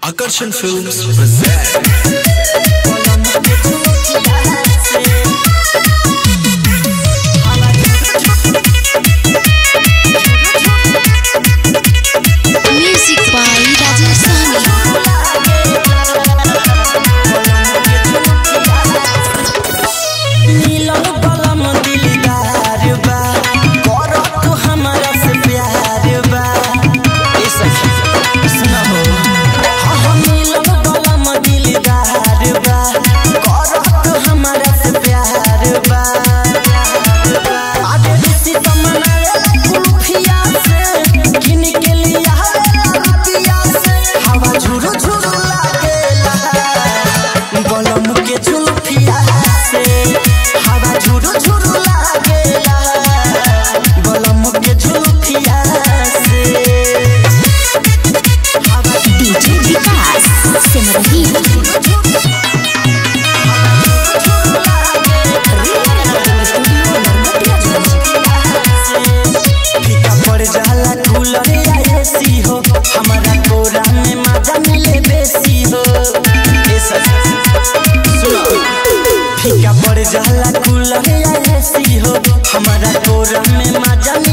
Akarsan Films present Music by Rajasthani. मिलन बलम दिलदार बा करत हमरा से प्यार बा ए सखी सुना हो हाँ हाँ मिलन बलम दिलदार बा करत हमरा से प्यार बा आगे ऋषि तमनाए कुल्फिया से किन के लिया रुपिया से हवा झुरु झुरु लागेला बलम के झुलफिया से हवा झुरु झुरु लागेला बलम के झुलफिया से हवा DJ विकास सिमरही फीका पड़ जाला कूलर या एसी हो हमारा कोरा में मजा मिले बेसी हो ए सखी, सुनो फीका पड़ जाला कूलर या एसी हो हमारा कोरा में मजा